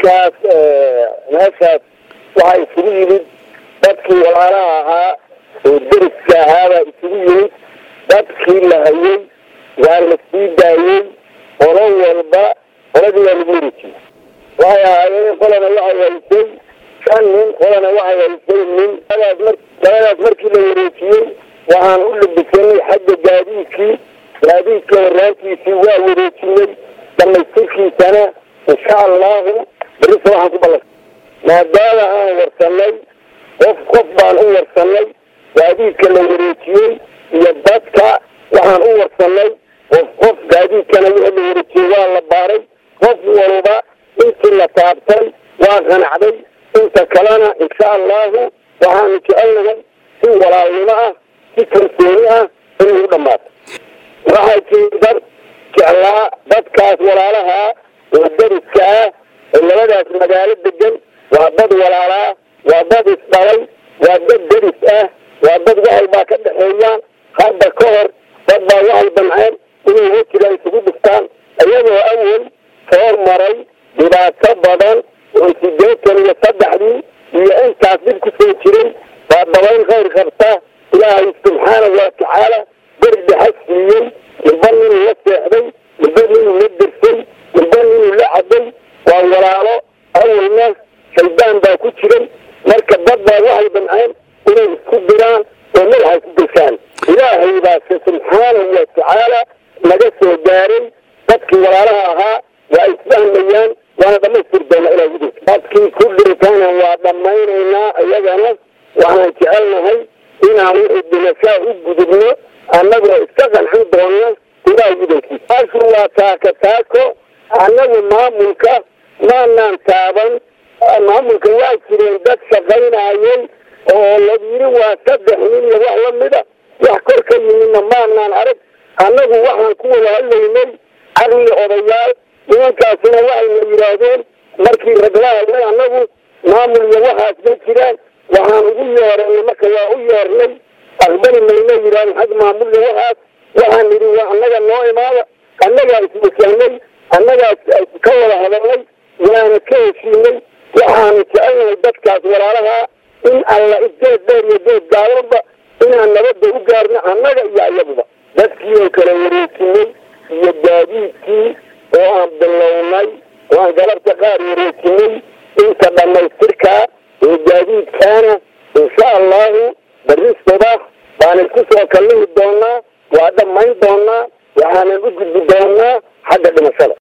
markaas meeshaas waxaa isugu yimid dadkii walaalaha ahaa oo deriska ahaabaa isugu yimid dadkii la hayay waa la sii daayey qolo walba qoladii waa lagu wareejiyey waxay ahaayeen qolana waxay haysay shan nin qolana waxay haysay nin labadaas markii la wareejiyey waxaan u labisanay xagga gaadiidkii gaadiidka waraantiisii waa wareejinay dhamaystirkiisana insha allahu berisa waxaan ku ballan maadaama aan warsanay qof qof baan u warsanay gaadiidka la wareejiyey iyo dadka waxaan u warsanay qof qof gaadiidkana wixii la wareejiyey waa la baaray qof walba intii la taabtay waa qanacday inta kalena insha allahu waxaanu jecelnahay si walaalnimo ah si kalsooni ah inay u dhammaato waxaa jiri dad jeclaa dadkaas walaalaha oo deriska ah oo labadaas magaalo degan waa dad walaalaa waa dad isdhalay waa dad deris ah waa dad waxay baa ka dhexeeyaan hadda ka hor dad baa waxay damceen inay wejiga isugu dhiftaan iyagoo awal soo maray dhibaato badan oo sideetan iyo saddexdii iyo intaas dib ku soo jiray baa dabayn khayr qabta ilaahay subxaanahu watacaala berdhaxa siiyey midba ninuu la seexday midba ninuu la dirsay midba ninuu la caday waa walaalo awalna shaydaan baa ku jiray marka dad baa waxay damceen inay isku diraan oo madaxa isku gashaan ilaahay baase subxaanahu watacaala naga soo gaaray dadkii walaalaha ahaa waa isfahmayaan waana dhamaystir doona ilaa gudub dadkii ku dhintana waa dhammaynaynaa iyagana waxaan jecelnahay inaan wixii dhimashaa u gudubno annagoo iska qancin doona ilaa gudubkiisa taashu waa taaka taako annagu maamulka maanaan taaban maamulka waa jireen dad shaqaynayay oo la yiri waa saddex nin iyo wax lamida wax kor ka yimidna maanaan arag annagu waxaan ku wada hadlaynay caqli odayaal nimankaasina waxayna yidhaahdeen markii ragla hadlay annagu maamul iyo waxaas ma jiraan waxaan ugu yeeranay marka waa u yeernay aqbali mayna yidhahdeen xag maamul iyo waxaas waxaan nidhi waa annaga noo imaada annagaa iswajahnay annagaa ka wada hadalnay waana ka heshiinay waxaanu jecelnahay dadkaas walaalaha in alla isgeed dheer iyo geed gaabanba inaan nabadda u gaarno annaga iyo ayaguba dadkii oo kala wareejinay iyo gaadiidkii oo aan bilownay oo aan galabta qaar wareejinay inta dhammaystirkaa oo gaadiidkaana insha allahu berri subax baan isku soo kallihi doonaa waa dhammayn doonaa waxaanan u gudbi doonaa xagga dhimashada